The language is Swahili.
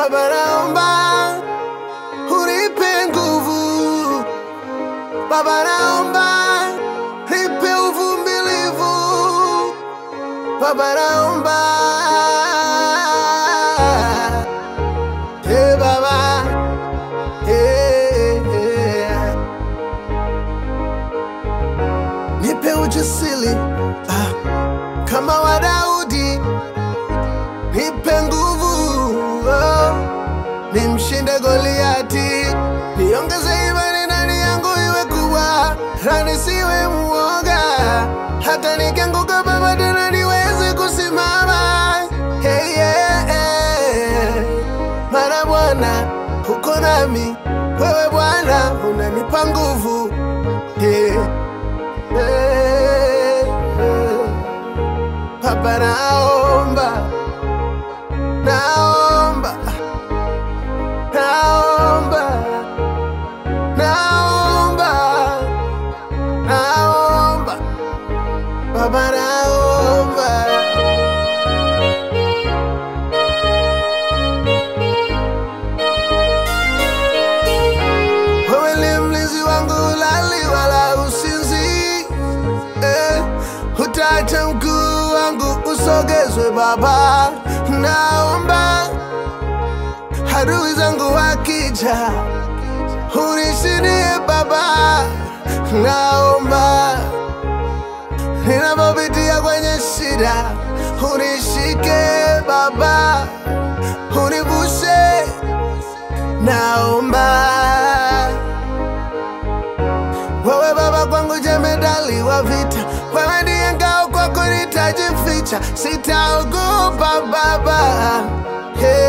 Baba naomba unipe nguvu, Baba naomba nipe uvumilivu, Baba naomba hey, Baba hey, hey. nipe ujasiri ah, kama wa Daudi, nipe nguvu oh, nimshinde Goliati, niongeze imani ndani yangu iwe kubwa, na nisiwe muoga, hata nikianguka Baba tena niweze kusimama. Hey, yeah, yeah. Maana Bwana uko nami, wewe Bwana unanipa nguvu yeah. Eh, eh. Baba naomba, naomba, naomba, naomba, naomba, Baba naomba. Wewe ni mlinzi wangu, ulali wala usinzi eh, utaacha mguu wangu usogezwe Baba, naomba adui zangu wakija unishindie Baba, naomba ninapopitia kwenye shida unishike Baba, univushe, naomba wewe Baba kwangu jemedali wa vita, wewe ndiye ngao, kwako nitajificha, sitaogopa Baba. Hey.